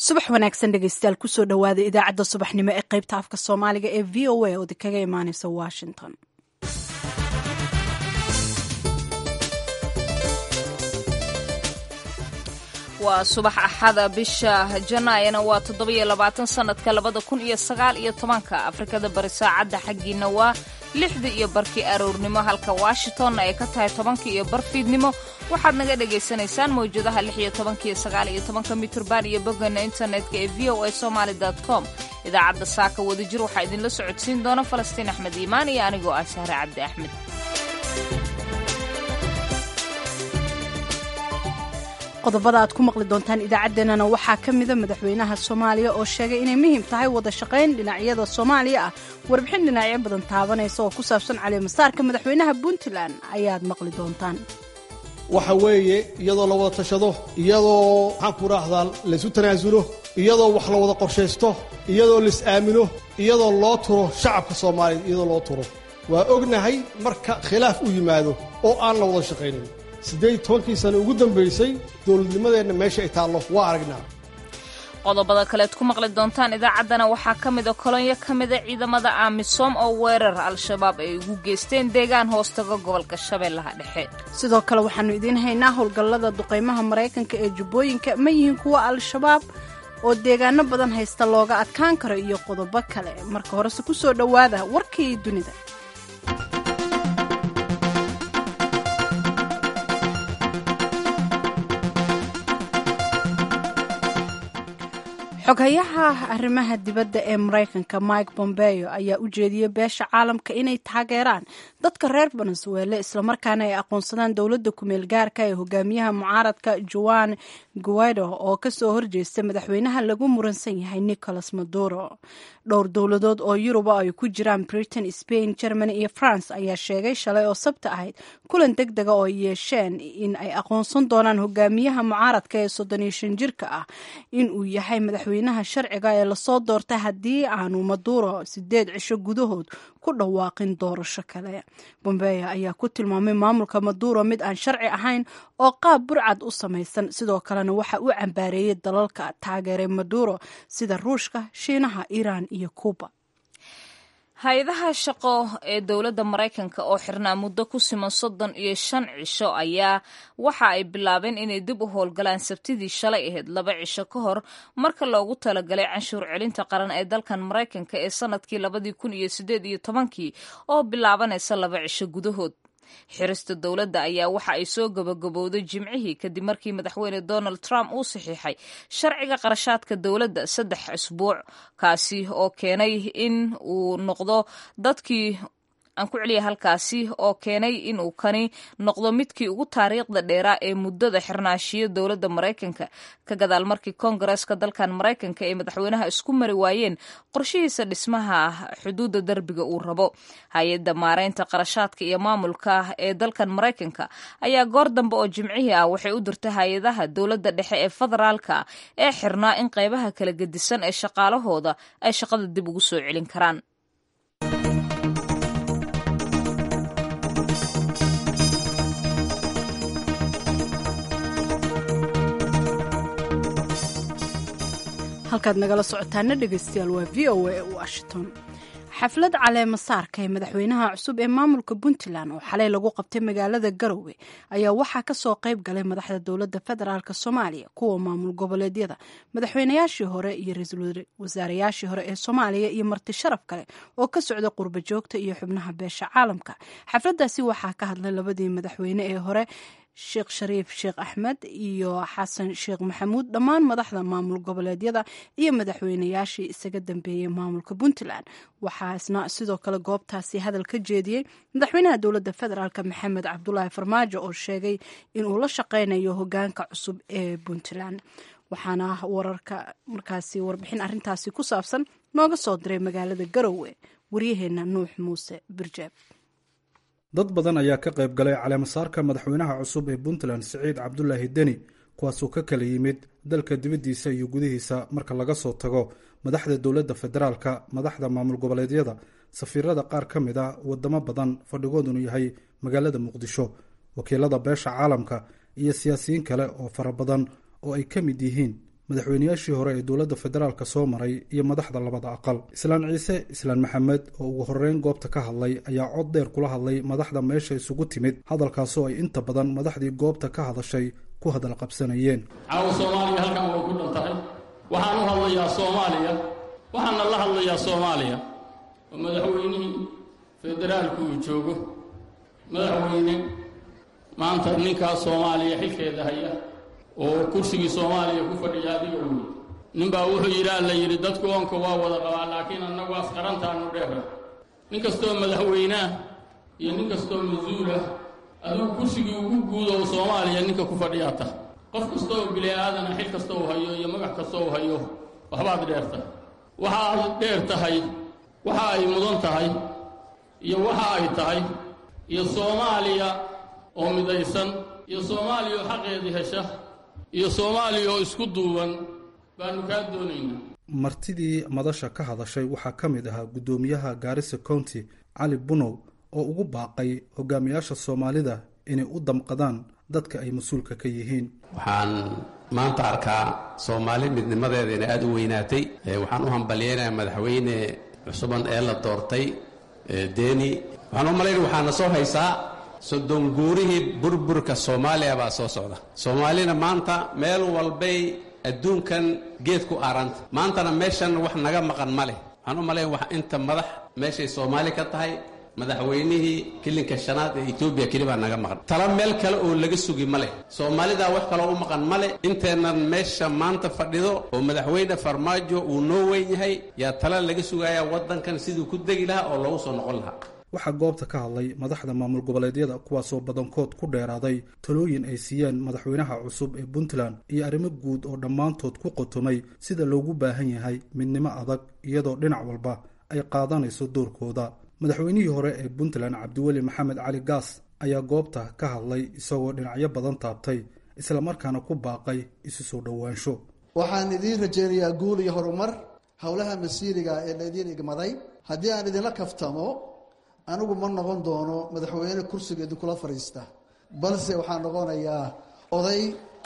subax wanaagsan dhegeystayaal kusoo dhowaada idaacadda subaxnimo ee qaybta afka soomaaliga ee v o a oo kaga imaaneysa washington waa subax axada bisha janaayana waa toddobiyo labaatan sanadka labada kun iyo sagaal iyo tobanka afrikada bari saacadda xaggiina waa lixda iyo barkii aroornimo halka washingtonna ay ka tahay tobankii iyo bar fiidnimo waxaad naga dhagaysanaysaan mawjadaha lix iyo tobanka iyo sagaal iyo tobanka mitrban iyo boggana internetka ee v o a somaali com idaacadda saaka wadajir waxaa idinla socodsiin doona falastiin axmed iimaan iyo anigoo ah sahre cabdi axmed qodobada aad ku maqli doontaan idaacaddeenana waxaa ka mida madaxweynaha soomaaliya oo sheegay inay muhiim tahay wada shaqayn dhinacyada soomaaliya ah warbixin dhinacyo badan taabanaysa oo ku saabsan caleemasaarka madaxweynaha puntland ayaad maqli doontaan waxa weeye iyadoo la wada tashado iyadoo maxaan ku raahdaa laysu tanaasulo iyadoo wax la wada qorshaysto iyadoo lais aamino iyadoo loo turo shacabka soomaaliya iyadoo loo turo waa ognahay marka khilaaf u yimaado oo aan la wada shaqaynin siddeed tobankii sano ugu dambaysay dowladnimadeenna meesha ay taallo waa aragnaa qodobada kaleed ku maqli doontaan idaacaddana waxaa ka mida kolonyo ka mida ciidamada aamisom oo weerar al-shabaab ay ugu geysteen deegaan hoostaga gobolka shabeellaha dhexe sidoo kale waxaannu idiin haynaa howlgallada duqaymaha maraykanka ee jubbooyinka ma yihiin kuwa al-shabaab oo deegaano badan haysta looga adkaan karo iyo qodobo kale marka horese ku soo dhowaada warkii dunida xoghayaha arrimaha dibadda ee maraykanka mike bombeo ayaa u jeediyey beesha caalamka inay taageeraan dadka reer venezuele islamarkaana ay aqoonsadaan dowladda kumeel gaarka ee hogaamiyaha mucaaradka juan guaido oo kasoo horjeesta madaxweynaha lagu muransan yahay nicolas maduro dhowr dowladood oo yuruba ay ku jiraan britain spain germany iyo france ayaa sheegay shalay oo sabta ahayd kulan deg dega oo yeesheen in ay aqoonsan doonaan hogaamiyaha mucaaradka ee soddon iyo shan jirka ah inuu yahay madaxweynaha sharciga ee lasoo doortay haddii aanu maduro sideed cisho gudahood ku dhawaaqin doorasho kale bombeya ayaa ku tilmaamay maamulka maduro mid aan sharci ahayn oo qaab burcad u samaysan sidoo kalena waxa uu cambaareeyey dalalka taageeray maduro sida ruushka shiinaha iiraan iyo kuuba hay-adaha shaqo ee dowladda maraykanka oo xirnaa muddo ku siman soddon iyo shan cisho ayaa waxa ay bilaabeen inay dib u howlgalaan sabtidii shalay ahayd laba cisho ka hor marka loogu talagalay canshuur celinta qaran ee dalkan maraykanka ee sanadkii labadii kun iyo sideed iyo tobankii oo bilaabanaysa laba cisho gudahood xirista dowladda ayaa waxa ay soo gabagabowday jimcihii kadib markii madaxweyne donald trump uu saxiixay sharciga qarashaadka dowladda saddex isbuuc kaasi oo keenay in uu noqdo dadkii aan ku celiya halkaasi oo keenay inuu kani noqdo midkii ugu taariikhda dheeraa ee muddada xirnaashiyo dowladda maraykanka ka gadaal markii koongareeska dalkan maraykanka ee madaxweynaha isku mari waayeen qorshihiisa dhismaha xuduudda derbiga uu rabo hay-adda maareynta qarashaadka iyo maamulka ee dalkan maraykanka ayaa goor dambe oo jimcihii ah waxay u dirtay hay-adaha dowladda dhexe ee federaalka ee xirnaa in qaybaha kala gedisan ee shaqaalahooda ay shaqada dib ugu soo celin karaan halkaad nagala socotaana dhegeystayaal waa v o a washington xaflad caleema saarka ee madaxweynaha cusub ee maamulka puntland oo xalay lagu qabtay magaalada garowe ayaa waxaa kasoo qayb galay madaxda dowladda federaalk soomaaliya kuwa maamul goboleedyada madaxweynayaashii hore iyo ra-iisul wasaarayaashii hore ee soomaaliya iyo marti sharaf kale oo ka socda qurba joogta iyo xubnaha beesha caalamka xafladaasi waxaa ka hadlay labadii madaxweyne ee hore sheekh shariif sheekh axmed iyo xasan sheekh maxamuud dhammaan madaxda maamul goboleedyada iyo madaxweynayaashii isaga dambeeyey maamulka puntland waxaasna sidoo kale goobtaasi hadal ka jeediyey madaxweynaha dowladda federaalk maxamed cabdulaahi farmaajo oo sheegay inuu la shaqeynayo hogaanka cusub ee puntland waxaana wararka markaasi warbixin arintaasi ku saabsan nooga soo diray magaalada garowe waryaheena nuux muuse birjeeb dad badan ayaa ka qayb galay caleemasaarka madaxweynaha cusub ee puntland siciid cabdulaahi deni kuwaasuu ka kala yimid dalka dibaddiisa iyo gudihiisa marka laga soo tago madaxda dowladda federaalka madaxda maamul goboleedyada safiirada qaar ka mid a wadamo badan fadhigoodunu yahay magaalada muqdisho wakiilada beesha caalamka iyo siyaasiyiin kale oo fara badan oo ay ka mid yihiin madaxweynayaashii hore ee dowladda federaalk soo maray iyo madaxda labada aqal islaan ciise islaan maxamed oo ugu horreyn goobta ka hadlay ayaa cod dheer kula hadlay madaxda meesha isugu timid hadalkaasoo ay inta badan madaxdii goobta ka hadashay ku hadal qabsanayeen caawa soomaaliya halkan way ku dhan tahay waxaan u hadlayaa soomaaliya waxaana la hadlayaa soomaaliya oo madaxweynihii federaalku uu joogo madaxweyne maanta ninkaas soomaaliya xilkeeda haya oo kursigii soomaaliya ku fadhiya adiga wey ninbaa wuxuu yidhi alla yidhi dadku oonka waa wada qabaa laakiin annagu asqarantaanu dheera nin kastoo madaxweyneah iyo nin kastoo mas-uulah adigu kursigii ugu guuda oo soomaaliya ninka ku fadhiyaa tah qof kasta oo bili aadana xil kasta uu hayo iyo magac kasta uu hayo waxbaad dheerta waxa aad dheer tahay waxa ay mudan tahay iyo waxa ay tahay iyo soomaaliya oo midaysan iyo soomaaliya oo xaqeedii hesha iyo soomaaliya oo isku duuban baanu kaa doonaynaa martidii madasha ka hadashay waxaa ka mid ahaa guddoomiyaha gaarisa county cali bunow oo ugu baaqay hogaamiyaasha soomaalida inay u damqadaan dadka ay mas-uulka ka yihiin waxaan maanta arkaa soomaali midnimadeeda inay aada u weynaatay waxaan u hambalyeynayaa madaxweyne cusuban ee la doortay deni waxaan u malaynaya waxaana soo haysaa soddon guurihii burburka soomaaliya baa soo socda soomaalina maanta meel walbay adduunkan geed ku aaranta maantana meeshan wax naga maqan ma leh waxaan u malayn wax inta madax meeshay soomaali ka tahay madaxweynihii kilinka shanaad ee etoobiya keli baa naga maqan tala meel kale oo laga sugi ma leh soomaalidaa wax kaloo u maqan ma leh inteennan meesha maanta fadhido oo madaxweyne farmaajo uu noo weyn yahay yaa tala laga sugayaa waddankan siduu ku degi lahaa oo loogu soo noqon lahaa waxaa goobta ka hadlay madaxda maamul goboleedyada kuwaasoo badankood ku dheeraaday talooyin ay siiyeen madaxweynaha cusub ee puntland iyo arrimo guud oo dhammaantood ku qotomay sida loogu baahan yahay midnimo adag iyadoo dhinac walba ay qaadanayso doorkooda madaxweynihii hore ee puntland cabdiweli maxamed cali gaas ayaa goobta ka hadlay isagoo dhinacyo badan taabtay islamarkaana ku baaqay isu soo dhowaansho waxaan idiin rajaynayaa guul iyo horumar howlaha masiiriga ee laydiin igmaday haddii aan idinla kaftamo anigu ma noqon doono madaxweyne kursiga idinkula fadhiista balse waxaan noqonayaa oday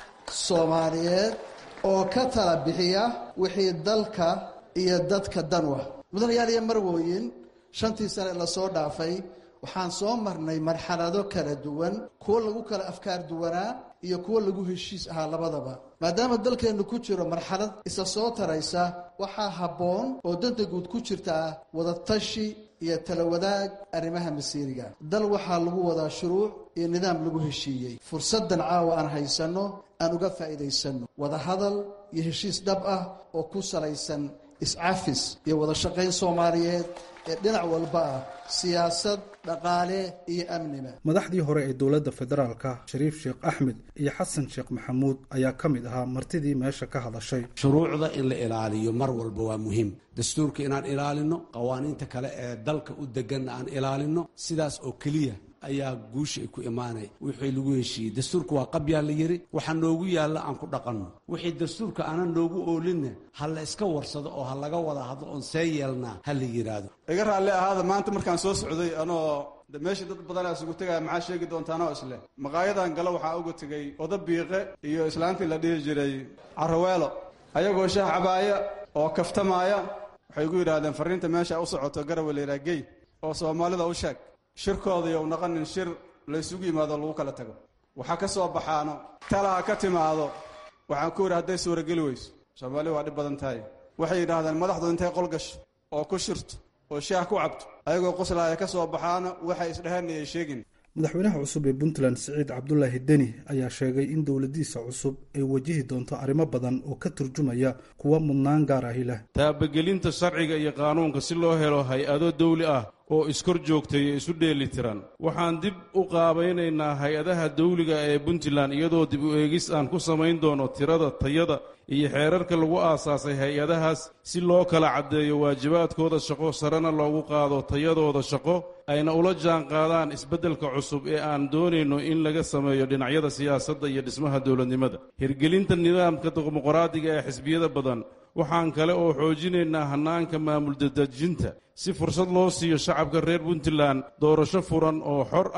soomaaliyeed oo ka tala bixiya wixii dalka iyo dadka danwa mudanayaal iyo marwooyin shantii sane lasoo dhaafay waxaan soo marnay marxalado kala duwan kuwo lagu kala afkaar duwanaa iyo kuwo lagu heshiis ahaa labadaba maadaama dalkeennu ku jiro marxalad isa soo taraysa waxaa habboon oo danta guud ku jirtaa wadatashi iyo tala wadaag arrimaha masiiriga dal waxaa lagu wadaa shuruuc iyo nidaam lagu heshiiyey fursaddan caawa aan haysanno aan uga faa'iidaysanno wadahadal iyo heshiis dhab ah oo ku salaysan iscafis iyo wada shaqayn soomaaliyeed ee dhinac walba ah siyaasad dhaqaale iyo amniba madaxdii hore ee dowladda federaalka shariif sheekh axmed iyo xasan sheekh maxamuud ayaa ka mid ahaa martidii meesha ka hadashay shuruucda in la ilaaliyo mar walba waa muhiim dastuurka inaan ilaalinno qawaaniinta kale ee dalka u deganna aan ilaalinno sidaas oo keliya ayaa guusha ay ku imaanaya wixii lagu heshiiyey dastuurka waa qabyaa la yidhi waxa noogu yaalla aan ku dhaqanno wixii dastuurka aanan noogu oolinna ha la iska warsado oo ha laga wada hadlo oon see yeelnaa ha la yidhaahdo iga raalli ahaada maanta markaan soo socday anoo meesha dad badanaa isugu tegaya maxaa sheegi doontaanoo isleh maqaayadan galo waxaa uga tegey oda biiqe iyo islaantii la dhihi jiray caraweelo ayagoo shaah cabaaya oo kaftamaaya waxay gu yidhaahdeen farriinta meesha u socoto garawe layidhaha gey oo soomaalida u sheeg shirkooda yow naqanin shir laysugu yimaado lagu kala tago waxa ka soo baxaano talaha ka timaado waxaan ku yidhi hadday suurageli weyso soomaaliya waa dhib badan tahay waxay yidhaahdeen madaxdu intay qol gasho oo ku shirto oo shaah ku cabto ayagoo qoslaaya ka soo baxaano waxay isdheheen ayay sheegin madaxweynaha cusub ee puntland siciid cabdulaahi deni ayaa sheegay in dowladiisa cusub ay wajihi doonto arrimo badan oo ka turjumaya kuwa mudnaan gaar ahi leh taabagelinta sharciga iyo qaanuunka si loo helo hay-ado dawli ah oo iskor joogtay ee isu dheeli tiran waxaan dib u qaabaynaynaa hay-adaha dawliga ee puntland iyadoo dib u eegis aan ku samayn doono tirada tayada iyo xeerarka lagu aasaasay hay-adahaas si loo kala caddeeyo waajibaadkooda shaqo sarena loogu qaado tayadooda shaqo ayna ula jaan qaadaan isbeddelka cusub ee aan doonayno in laga sameeyo dhinacyada siyaasadda iyo dhismaha dowladnimada hirgelinta nidaamka dimuqraadiga ee xisbiyada badan waxaan kale oo xoojinaynaa hannaanka maamul dadejinta si fursad loo siiyo shacabka reer puntland doorasho furan oo xor ah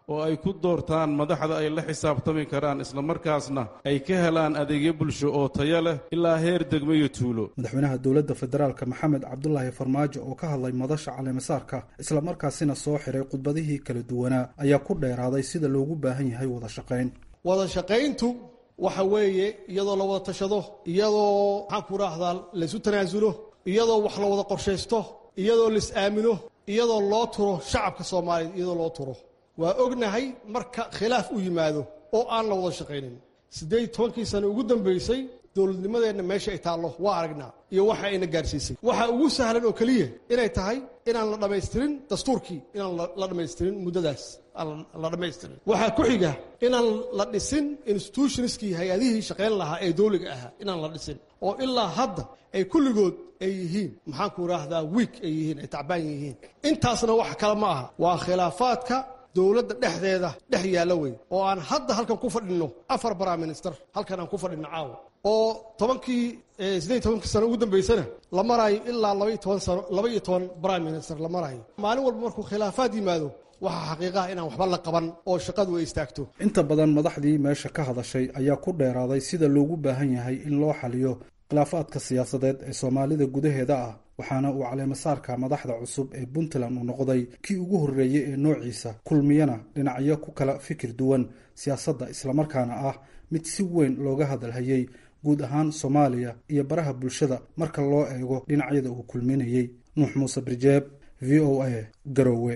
oo ay ku doortaan madaxda ay la xisaabtami karaan islamarkaasna ay ka helaan adeegyo bulsho oo tayo leh ilaa heer degmo iyo tuulo madaxweynaha dowladda federaalka maxamed cabdulaahi farmaajo oo ka hadlay madasha caleemasaarka islamarkaasina soo xiray khudbadihii kala duwanaa ayaa ku dheeraaday sida loogu baahan yahay wada shaqayn wada shaqayntu waxa weeye iyadoo la wada tashado iyadoo maxaan ku idhaahdaa laysu tanaasulo iyadoo wax la wada qorshaysto iyadoo lais aamino iyadoo loo turo shacabka soomaaliya iyadoo loo turo waa ognahay marka khilaaf u yimaado oo aan la wada shaqaynin siddeed tobankii sano ugu dambaysay dowladnimadeenna meesha ay taallo waa aragnaa iyo waxa ayna gaarsiisay waxa ugu sahlan oo keliya inay tahay inaan la dhammaystirin dastuurkii inaan la dhammaystirin muddadaas aan la dhammaystirin waxaa ku xiga inaan la dhisin institutionskii hay-adihii shaqayn lahaa ee dowliga ahaa inaan la dhisin oo ilaa hadda ay kulligood ay yihiin maxaan ku idhaahdaa wiik ay yihiin ay tacbaan yihiin intaasna wax kale ma aha waa khilaafaadka dowladda dhexdeeda dhex yaalla wey oo aan hadda halkan ku fadhinno afar prime minister halkan aan ku fadhinno caawa oo tobankii siddeed tobankii sano ugu dambaysana la maraayo ilaa labaiyo toban sano laba iyo toban prime minister la maraayo maalin walba markuu khilaafaad yimaado waxaa xaqiiqaha inaan waxba la qaban oo shaqadu ay istaagto inta badan madaxdii meesha ka hadashay ayaa ku dheeraaday sida loogu baahan yahay in loo xaliyo khilaafaadka siyaasadeed ee soomaalida gudaheeda ah waxaana uu caleemasaarka madaxda cusub ee puntland uu noqday kii ugu horreeyey ee noociisa kulmiyana dhinacyo ku kala fikir duwan siyaasadda islamarkaana ah mid si weyn looga hadalhayey guud ahaan soomaaliya iyo baraha bulshada marka loo eego dhinacyada uu kulminayey nuux muuse birjeeb v o a garowe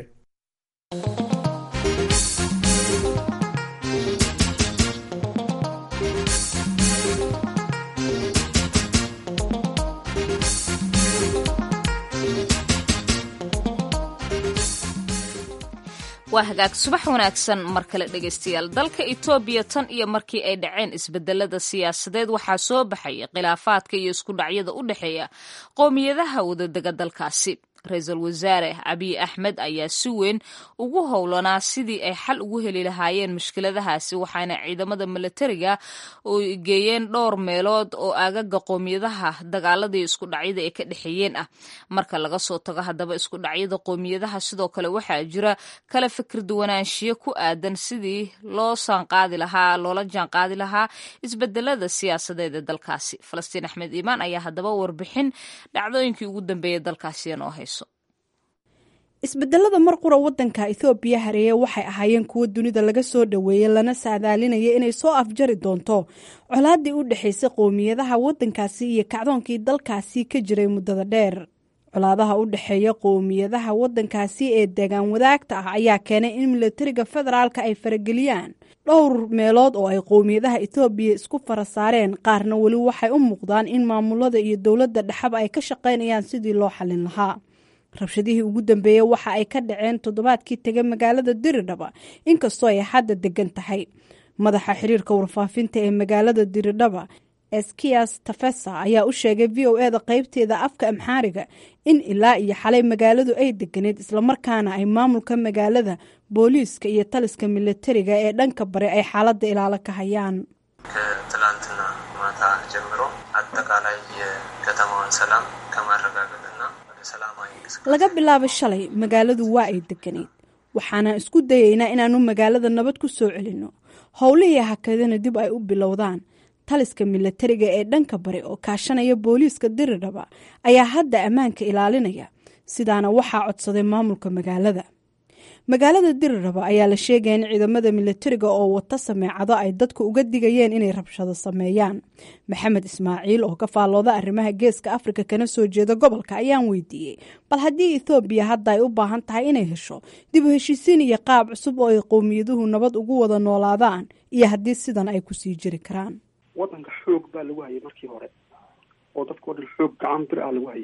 waa hagaag subax wanaagsan mar kale dhegaystayaal dalka etoobiya tan iyo markii ay dhaceen isbedelada siyaasadeed waxaa soo baxaya khilaafaadka iyo isku dhacyada u dhexeeya qowmiyadaha wadadega dalkaasi ra-iisul wasaare abiy axmed ayaa si weyn ugu howlanaa sidii ay xal ugu heli lahaayeen mushkiladahaasi waxaana ciidamada milatariga u geeyeen dhowr meelood oo aagaga qowmiyadaha dagaaladii isku dhacyada ay ka dhexeeyeen ah marka laga soo tago haddaba isku dhacyada qowmiyadaha sidoo kale waxaa jira kala fikir duwanaanshiyo ku aadan sidii loo saanqaadi lahaa loola jaanqaadi lahaa isbedelada siyaasadeed ee dalkaasi falastiin axmed iimaan ayaa haddaba warbixin dhacdooyinkii ugu dambeeyay dalkaasi noo hayso isbedelada mar qura wadanka ethoobiya hareeye waxay ahaayeen kuwo dunida laga soo dhoweeyey lana saadaalinaya inay soo afjari doonto colaadii u dhexaysay qowmiyadaha wadankaasi iyo kacdoonkii dalkaasi ka jiray muddada dheer colaadaha u dhexeeya qowmiyadaha wadankaasi ee deegaan wadaagta ah ayaa keenay in milatariga federaalka ay farageliyaan dhowr meelood oo ay qowmiyadaha ethoobiya isku fara saareen qaarna weli waxay u muuqdaan in maamulada iyo dowladda dhexaba ay ka shaqaynayaan sidii loo xalin lahaa rabshadihii ugu dambeeyey waxa ay ka dhaceen toddobaadkii tegay magaalada diridhaba inkastoo ay hadda degan tahay madaxa xiriirka warfaafinta ee magaalada diridhaba eskias tafesa ayaa u sheegay v o eda qeybteeda afka amxaariga in ilaa iyo xalay magaaladu ay deganeed islamarkaana ay maamulka magaalada booliiska iyo taliska milatariga ee dhanka bare ay xaalada ilaalo ka hayaan ከትላንትና ማታ ጀምሮ አጠቃላይ የከተማዋን ሰላም ከማረጋገጥና ወደ ሰላማዊ laga bilaabo shalay magaaladu waa ay deganeyd waxaana isku dayaynaa inaanu magaalada nabad ku soo celinno howlihii hakadana dib ay u bilowdaan taliska milatariga ee dhanka bari oo kaashanaya booliiska diridhaba ayaa hadda ammaanka ilaalinaya sidaana waxaa codsaday maamulka magaalada magaalada diriraba ayaa la sheegaya in ciidamada milatariga oo wata sameecado ay dadku uga digayeen inay rabshado sameeyaan maxamed ismaaciil oo ka faallooda arrimaha geeska afrika kana soo jeeda gobolka ayaan weydiiyey bal haddii ethoobiya hadda ay u baahan tahay inay hesho dib u heshiisiin iyo qaab cusub oo ay qowmiyaduhu nabad ugu wada noolaadaan iyo haddii sidan ay kusii jiri karaan wadanka xoog baa lagu hayay markii hore oo dadkao dhan xoog gacan bir ah lagu hayay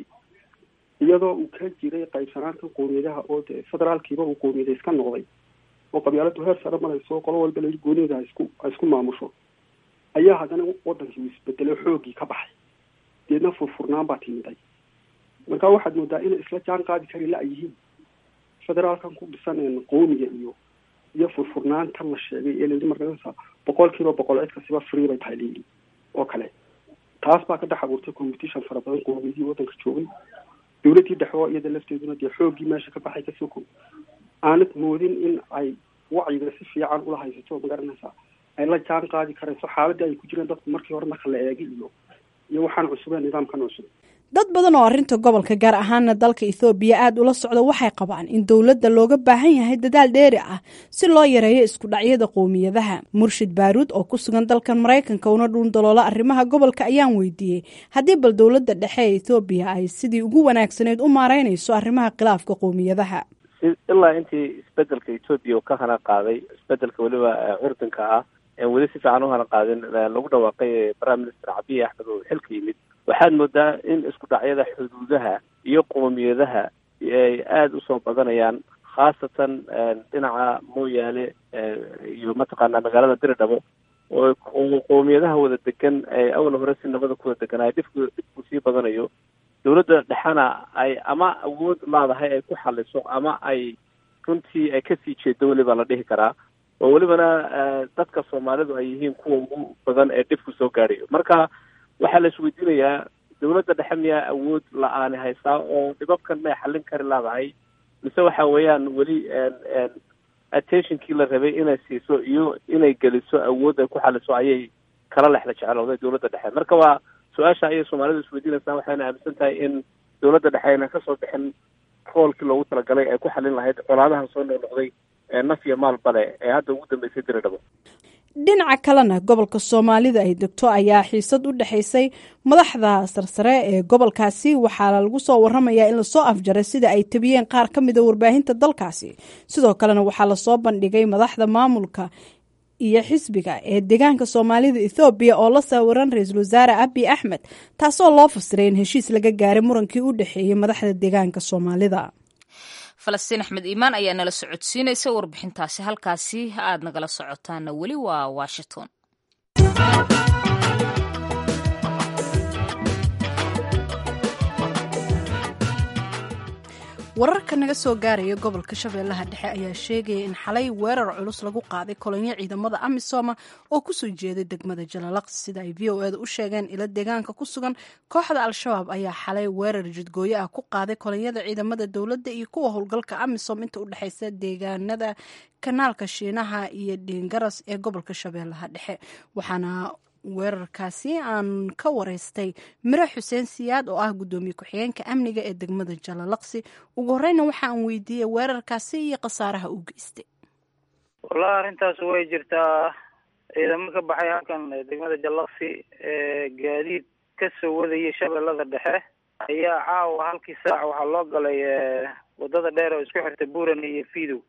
iyadoo uu ka jiray qaybsanaanta qowmiyadaha oo dee federaalkiiba uu qowmiyada iska noqday oo qabyaaladu heer sare marayso qolo walba la gooniyada ha isku ha isku maamusho ayaa haddana wadankii uu isbedelay xooggii ka baxay deedna furfurnaan baa timiday marka waxaad moodaa inay isla jaan qaadi kari la yihiin federaalkan ku dhisan qowmiga iyo iyo furfurnaantan la sheegay ee layihi markaa boqol kiiba boqol cid kasiba free bay tahay layihi oo kale taas baa ka dhex abuurtay competition fara badan qowmiyadii wadanka joogay dowladdii dhexoo iyada lafteeduna dee xooggii meesha ka baxay kasoo ko aanad moodin in ay wacyiga si fiican ula haysato magaranaysaa ay la jaan qaadi karayso xaaladii ay ku jireen dadku markii hore marka la eegi iyo iyo waxaan cusubeen nidaamkan cusub dad badan oo arrinta gobolka gaar ahaana dalka ethoobiya aada ula socda waxay qabaan in dowladda looga baahan yahay dadaal dheeri ah si loo yareeyo isku dhacyada qowmiyadaha murshid baaruud oo ku sugan dalkan maraykanka una dhuun daloola arrimaha gobolka ayaan weydiiyey haddii bal dowladda dhexe ee ethoobiya ay sidii ugu wanaagsaneyd u maareynayso arrimaha khilaafka qowmiyadaha ilaa intii isbedelka etoobiya uu ka hana qaaday isbedelka weliba curdinka ah en weli si fiican u hana qaadin lagu dhawaaqay prime minister cabiyi axmed oo xilka yimid waxaad moodaa in isku dhacyada xuduudaha iyo qoomiyadaha ay aada usoo badanayaan khaasatan dhinaca mooyaale iyo mataqaanaa magaalada diridhabo oo qoomiyadaha wada degan ee awal hore si nabada kuwada deganaayo dhibku dhibku sii badanayo dowladda dhexena ay ama awood laadahay ay ku xaliso ama ay runtii ay kasii jeedo weliba la dhihi karaa oo welibana dadka soomaalidu ay yihiin kuwa ugu badan ee dhibku soo gaadhayo marka waxaa la isweydiinayaa dowladda dhexe miyaa awood la-aani haysaa oo dhibabkan may xallin kari laadahay mise waxa weeyaan weli attentionkii la rabay inay siiso iyo inay geliso awood ay ku xaliso ayay kala lexda jeclooday dowladda dhexe marka waa su-aasha ayay soomaalidu isweydiinaysaa waxayna aaminsan tahay in dowladda dhexe ayna kasoo bixin roolkii loogu talagalay ay ku xallin lahayd colaadahan soo noqnoqday naf iyo maal bale ee hadda ugu dambeysay diridhabo dhinaca kalena gobolka soomaalida ay degto ayaa xiisad u dhexaysay madaxda sarsare ee gobolkaasi waxaa lagu soo waramayaa in lasoo afjaray sida ay tabiyeen qaar ka mida warbaahinta dalkaasi sidoo kalena waxaa lasoo bandhigay madaxda maamulka iyo xisbiga ee deegaanka soomaalida ethoobiya oo la sawiran ra-iisul wasaare abi axmed taasoo loo fasiray in heshiis laga gaaray murankii u dhexeeyey madaxda deegaanka soomaalida falastiin axmed iimaan ayaa nala socodsiinaysa warbixintaasi halkaasi aad nagala socotaana weli waa washington wararka naga soo gaaraya gobolka shabeellaha dhexe ayaa sheegaya in xalay weerar culus lagu qaaday kolonyo ciidamada amisoma oo kusoo jeeday degmada jalalaqsi sida ay v o eda u sheegeen ilo deegaanka ku sugan kooxda al-shabaab ayaa xalay weerar jidgooyo ah ku qaaday kolonyada ciidamada dowladda iyo kuwa howlgalka amisom inta u dhexeysa deegaanada kanaalka shiinaha iyo dhiingaras ee gobolka shabeellaha dhexe waxaana weerarkaasi aan ka wareystay miro xuseen siyaad oo ah guddoomiye ku-xigeenka amniga ee degmada jalalaqsi ugu horeyna waxa aan weydiiyey weerarkaasi iyo khasaaraha uu geystay wallahi arrintaas way jirtaa ciidamo ka baxay halkan degmada jalalaqsi ee gaadiid ka soo wadayay shabeellada dhexe ayaa caawa halkii saac waxaa loo galay wadada dheer oo isku xirta buurane iyo fiidow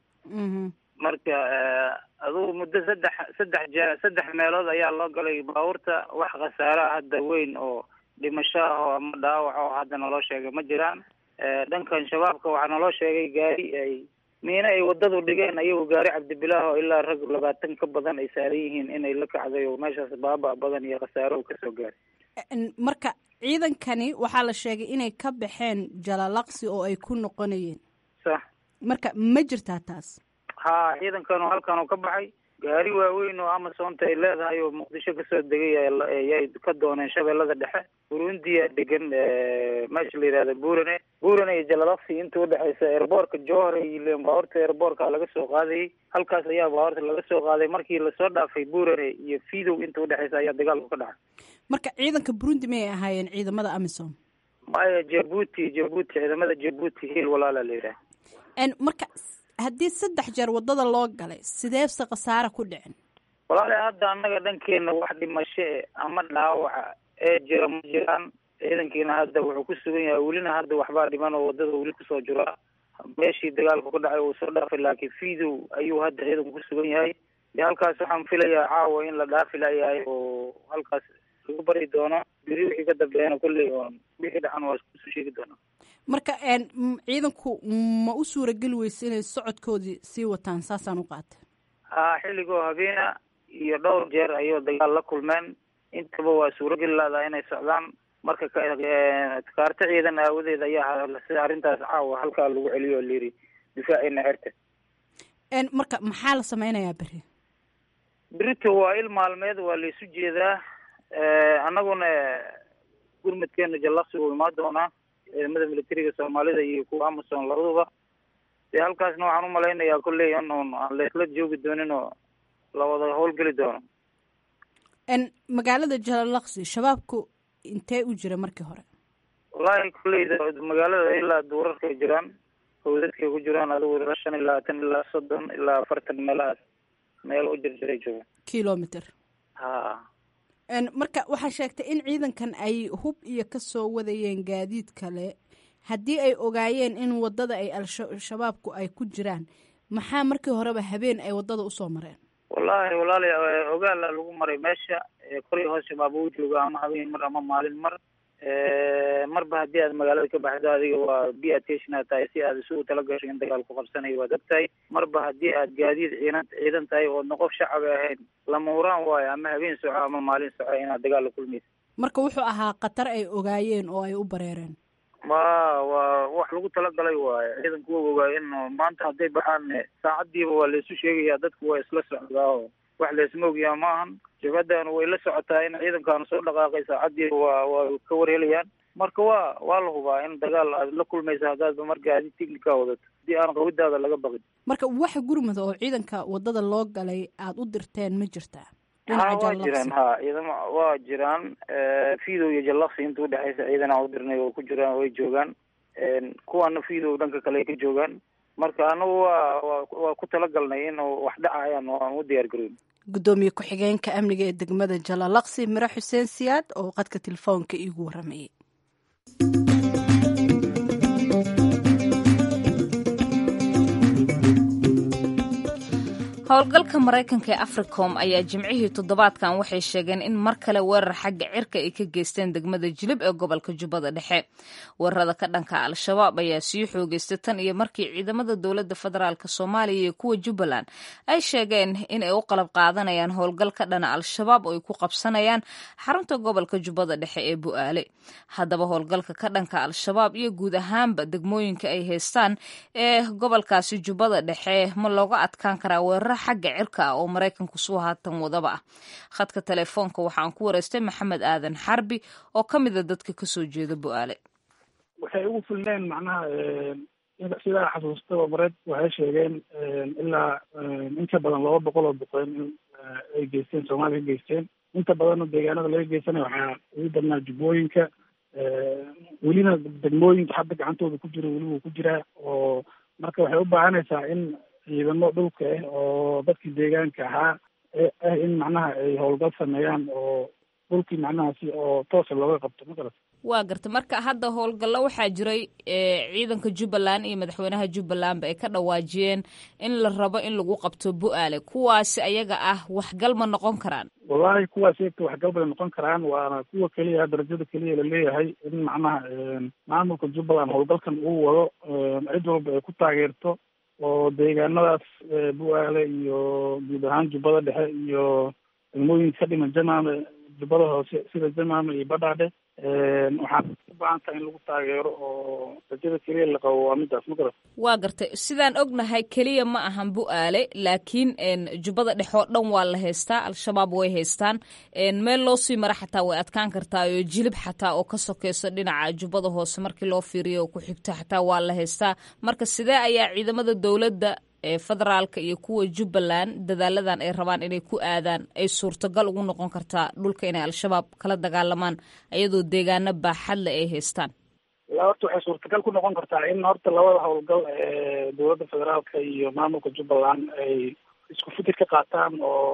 marka adugu muddo saddex saddex je saddex meelood ayaa loo galay baabuurta wax khasaaraha hadda weyn oo dhimasho ah oo ama dhaawac oo hadda naloo sheegay ma jiraan dhankan shabaabka waxaa naloo sheegay gaari ay miina ay wadadu dhigeen ayagu gaari cabdibilaah oo ilaa rag labaatan ka badan ay saaran yihiin inay la kacday oo meeshaas baaba badan iyo khasaaro kasoo gaaray marka ciidankani waxaa la sheegay inay ka baxeen jalalaqsi oo ay ku noqonayeen sax marka ma jirtaa taas ha ciidankan halkan oo ka baxay gaari waaweyn oo amazonta ay leedahay oo muqdisho kasoo degay ayay ka dooneen shabeellada dhexe burundiya degan meesha la yihahda burane burane iyo jalalaqsi inta udhexeysa airboortka johor iyo baabuurta airboortka laga soo qaadayay halkaas ayaa baabuurta laga soo qaaday markii lasoo dhaafay burane iyo fidow inta udhexeysa ayaa dagaalku ka dhacay marka ciidanka burundi mayay ahaayeen ciidamada amisom maya jabuuti jabuuti ciidamada jabuuti hiil walaala la yidhaha marka haddii saddex jeer wadada loo galay sideebse khasaare ku dhicin walaali hadda annaga dhankeena wax dhimasho e ama dhaawaca ee jira ma jiraan ciidankiina hadda wuxuu ku sugan yahay welina hadda waxbaa dhiman oo wadada weli kusoo jira meeshii dagaalku ka dhacay uu soo dhaafay laakiin fidow ayuu hadda ciidanku ku sugan yahay de halkaas waxaan filayaa caawa in la dhaafi layahay oo halkaas lagu bari doono beri wixii ka dambeeyana kolley oon wixii dhacan waa iskusoo sheegi doona marka ciidanku ma u suurageli weysa inay socodkoodii sii wataan saasaan u qaatay ha xilligoo habeena iyo dhowr jeer ayuu dagaal la kulmeen intaba waa suurageli ladaa inay socdaan marka kaarto ciidan aawadeed ayaa sida arrintaas caawa halkaa lagu celiyo layiri difaacina xerta marka maxaa la sameynayaa beri berito waa il maalmeed waa laysu jeedaa annaguna gurmadkeena jallaqsi uu imaan doonaa ciidamada militariga soomaalida iyo kuwa amazon labaduba dee halkaasna waxaan u malaynayaa kolley in uun aan laysla joogi doonin oo la wada howlgeli doono n magaalada jalalaqsi shabaabku intee u jira markii hore wallaahi kolleyda magaalada ilaa duurarkay jiraan howdadkay ku jiraan adigu ilaa shan ilaa tan ilaa soddon ilaa afartan meelahaas meel u jirjiray jooga kilometer ha n marka waxaa sheegtay in ciidankan ay hub iyo ka soo wadayeen gaadiid kale haddii ay ogaayeen in waddada ay al-shabaabku ay ku jiraan maxaa markii horeba habeen ay waddada usoo mareen wallaahi walaali ogaala lagu maray meesha koray hoos shabaab uu jooga ama habeen mar ama maalin mar marba haddii aad magaalada ka baxdo adiga waa b attention aad tahay si aad isugu tala gasho in dagaal ku qabsanayo waad og tahay marba haddii aad gaadiid ciidan ciidan tahay oodna qof shacaba ahayn lama huraan waayo ama habeen soco ama maalin soco inaad dagaal la kulmaysa marka wuxuu ahaa khatar ay ogaayeen oo ay u bareereen wa waa wax lagu talagalay waayo ciidanku wa ogaay in maanta hadday baxaan saacadiiba waa laysu sheegayaa dadku waa isla socdaa oo wax laysma ogyaa ma ahan jabhadan way la socotaa in ciidankaanu soo dhaqaaqay saacadiiba waa waa ka warhelayaan marka waa waa la hubaa in dagaal aad la kulmaysa haddaadba marka adi ticnica wadato haddii aan qawidaada laga baqin marka wax gurmada oo ciidanka waddada loo galay aada u dirteen ma jirtaa ha waa jiraan ha ciidama waa jiraan fidow iyo jallaqsi inta udhexaysa ciidan aan u dirnay oo ku jiraan way joogaan kuwaana fidow dhanka kale ay ka joogaan marka anagu waa wa waa ku talagalnay in wax dhacayaan oo aan u diyaar garoyn guddoomiye ku-xigeenka amniga ee degmada jalalaqsi miro xuseen siyaad oo qadka telefoonka iigu waramayay howlgalka maraykanka ee africom ayaa jimcihii toddobaadkan waxay sheegeen in mar kale weerar xagga cirka ay ka geysteen degmada jilib ee gobolka jubbada dhexe weerarada ka dhanka al-shabaab ayaa sii xoogeystay tan iyo markii ciidamada dowladda federaalk soomaaliya iyo kuwa jubbaland ay sheegeen in ay u qalab qaadanayaan howlgal ka dhana al-shabaab oo ay ku qabsanayaan xarunta gobolka jubbada dhexe ee bu'aale haddaba howlgalka ka dhanka al-shabaab iyo guud ahaanba degmooyinka ay haystaan ee gobolkaasi jubbada dhexe ma looga adkaan karaa weerar xagga cirka ah oo maraykanku suu haatan wadaba ah khadka telefoonka waxaan ku wareystay maxamed aadan xarbi oo ka mida dadka kasoo jeeda bu-aale waxay ugu filneen macnaha sidaa xasuustaba mareed waxay sheegeen ilaa inka badan laba boqol oo boqoyn in ay geysteen soomaaliya ka geysteen inta badanna deegaanada laga geysanaya waxaa ugu badnaa jubbooyinka welina degmooyinka hadda gacantooda ku jira weli wuu ku jiraa oo marka waxay u baahanaysaa in ciidamo dhulka ah oo dadkii deegaanka ahaa ah in macnaha ay howlgal sameeyaan oo dhulkii macnaha si oo toosa looga qabto ma garat waa garta marka hadda howlgallo waxaa jiray ciidanka jubbaland iyo madaxweynaha jubbalandba ay ka dhawaajiyeen in la rabo in lagu qabto bu-aale kuwaasi ayaga ah waxgal ma noqon karaan wallahi kuwaas eegta waxgal bay noqon karaan waana kuwa keliya darajada keliya laleeyahay in macnaha maamulka jubbaland howlgalkan uu wado cid walba ay ku taageerto oo deegaanadaas bu-aale iyo guud ahaan jubbada dhexe iyo degmooyinka ka dhiman jamaame jubbada hoose sida jamaame iyo badhaadhe waxaan u baahan tahay in lagu taageero oo rajada keliya la qabo waa midaas ma garat waa gartay sidaan ognahay keliya ma ahan bu-aale laakiin jubbada dhexe oo dhan waa la haystaa al-shabaab way haystaan meel loo sii mara xataa way adkaan kartaa oo jilib xataa oo ka sokeyso dhinaca jubbada hoose markii loo fiiriyo oo ku xigto xataa waa la haystaa marka sidee ayaa ciidamada dowladda ee federaalka iyo kuwa jubbaland dadaaladan ay rabaan inay ku aadaan ay suurtagal ugu noqon kartaa dhulka inay al-shabaab kala dagaalamaan iyadoo deegaano baaxadle ay haystaan ilaa horta waxay suurtagal ku noqon kartaa in horta labada howlgal ee dowladda federaalka iyo maamulka jubbaland ay isku fikir ka qaataan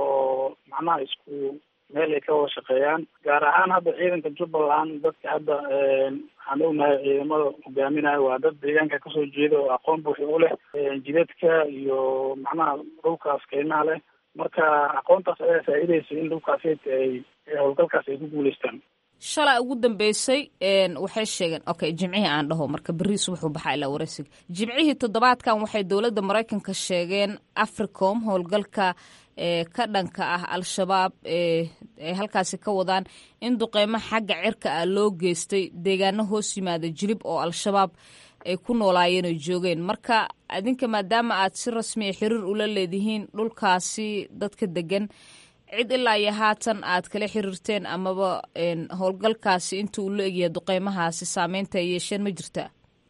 oo macnaha isku meel ay ka wada shaqeeyaan gaar ahaan hadda ciidanka jubbaland dadka hadda waxaan ognahay ciidamada hogaaminayo waa dad deegaanka kasoo jeeda oo aqoon buuxi u leh jidadka iyo macnaha dhulkaas keymaha leh marka aqoontaas ayaa faa'iidaysa in dhulkaas ay howlgalkaas ay ku guuleystaan shalay ugu dambeysay waxay sheegeen okay jimcihii aan dhaho marka berri subaxuu baxaa ilaa wareysiga jimcihii toddobaadkan waxay dowladda maraykanka sheegeen africom howlgalka ee ka dhanka ah al-shabaab eeay halkaasi ka wadaan in duqeymo xagga cirka ah loo geystay deegaano hoos yimaada jilib oo al-shabaab ay ku noolaayeen oo joogeen marka adinka maadaama aad si rasmiya xiriir ula leedihiin dhulkaasi dadka degan cid ilaa iyo haatan aad kala xiriirteen amaba howlgalkaasi inta uu la egyahay duqeymahaasi saameynta ay yeesheen ma jirtaa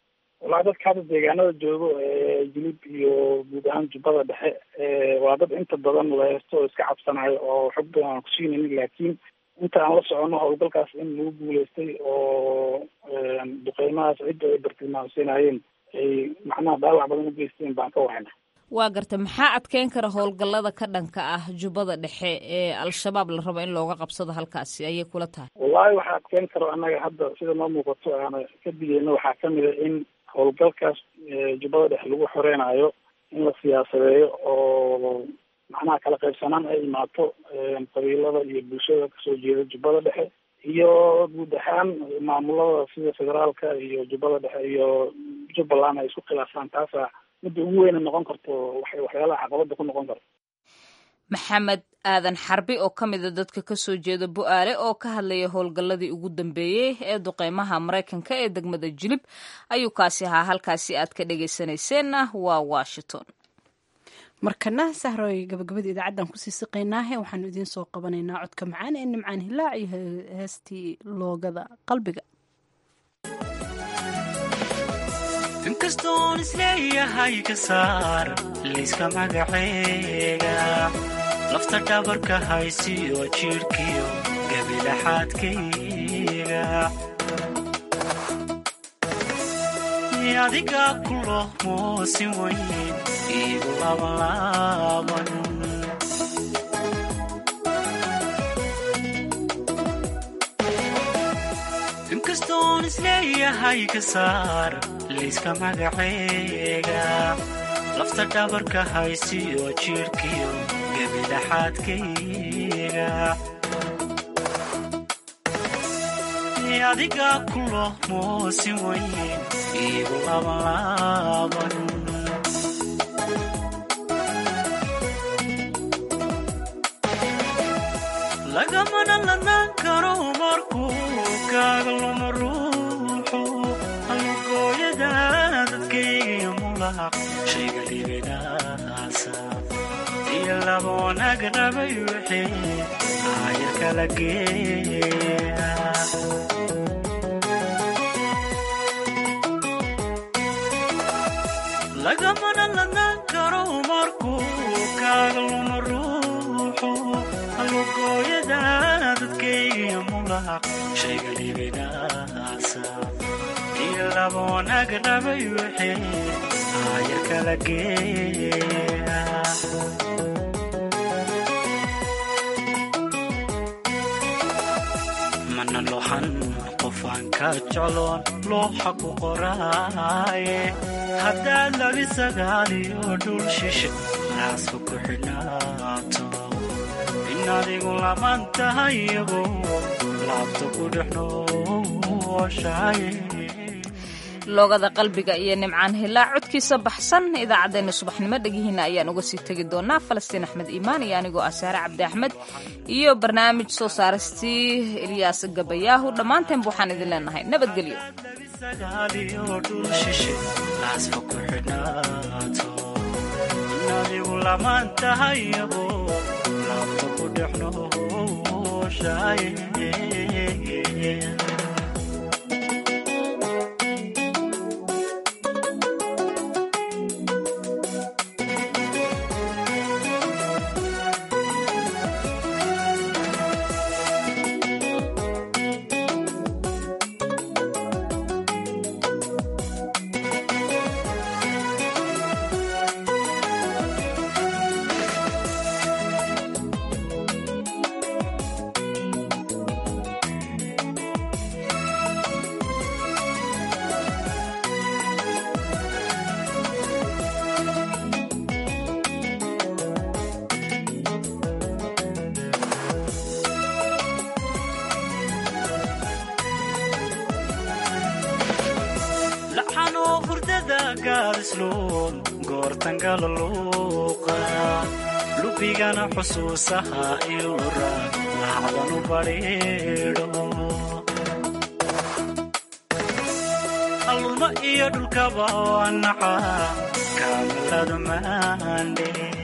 wallaahi dadka hadda deegaanada joogo jilib iyo guud ahaan jubbada dhexe waa dad inta badan wadaheesto oo iska cabsanayo oo xog badan aan kusiinaynin laakiin inta aan la socono howlgalkaas in lagu guuleystay oo duqeymahaas cidda ay bartilmaamsiinayeen ay macnaha dhaawac badan u geysteen baan ka wahayna waa garta maxaa adkeyn kara howlgallada ka dhanka ah jubbada dhexe ee al-shabaab la rabo in looga qabsado halkaasi ayay kula tahay wallahi waxaa adkeyn karo annaga hadda sida noo muuqato aana ka digeyno waxaa kamid a in howlgalkaas jubbada dhexe lagu xoreynayo in la siyaasadeeyo oo macnaha kala qaybsanaan ay imaato qabiilada iyo bulshada kasoo jeeda jubbada dhexe iyo guud ahaan maamulada sida federaalka iyo jubbada dhexe iyo jubbaland ay isku khilaafaan taasa midda ugu weyna noqon karto waxay waxyaalaha caqabada ku noqon karto maxamed aadan xarbi oo ka mida dadka kasoo jeeda bu-aale oo ka hadlaya howlgalladii ugu dambeeyey ee duqeymaha maraykanka ee degmada jilib ayuu kaasi ahaa halkaasi aad ka dhegeysanayseena waa washington markana sahroy gabagabada idaacaddan kusii siqaynaahe waxaanu idiin soo qabanaynaa codka macaan ee nimcaan hilaac iyo heestii loogada qalbiga inkastoon isleeyahay ka saar liiska magaceega lafta dhabarka haysiyo jidhkiyo gabilaxaadkayga adiga kulo moosin weyn iigu labanlaaban inkastoon isleeyahay ka saar liiska magaceega lafta dhabarka haysiyo jidhkiyo gabilaxaadkayga adiga kulo moosin weyn iigu labanlaaban lagamana lanaan karo markuu kaaga luma ruuxu alugooyada dadkaygiyo mulaq shayga dhibinaasa iyo laba wanaag rabay wixii aayar kala geeya lagamana lanaan karo markuu kaaga luma ruuxu alugooyada dadkaygiyo mulaq shayga dhibinaasa iyo laba wanaag rabay wixii aayar kala geeya mana lohan qofaan ka jecloon looxa ku qoraaye haddaad labi sagaaliyo dhul shishe raaska ku xidhnaato in adigu laman tahay iyago laabta ku dhex nooshaye loogada qalbiga iyo nimcaan hilaa codkiisa baxsan idaacaddeenna subaxnimo dhegihiina ayaan uga sii tegi doonaa falastiin axmed iimaan iyo anigoo ah saare cabdi axmed iyo barnaamij soo saaristii ilyaas gabayaahu dhammaanteenba waxaan idin leenahay nabadgelyo adigu lamaan tahay iyago laabta ku dhex nooshaye laxanoo hurdada gaadisluun goortangala luuqa lubigana xusuusaha ilura lacdanu badhiidho alluma iyo dhulkaba wanaca kaamiladu maandhe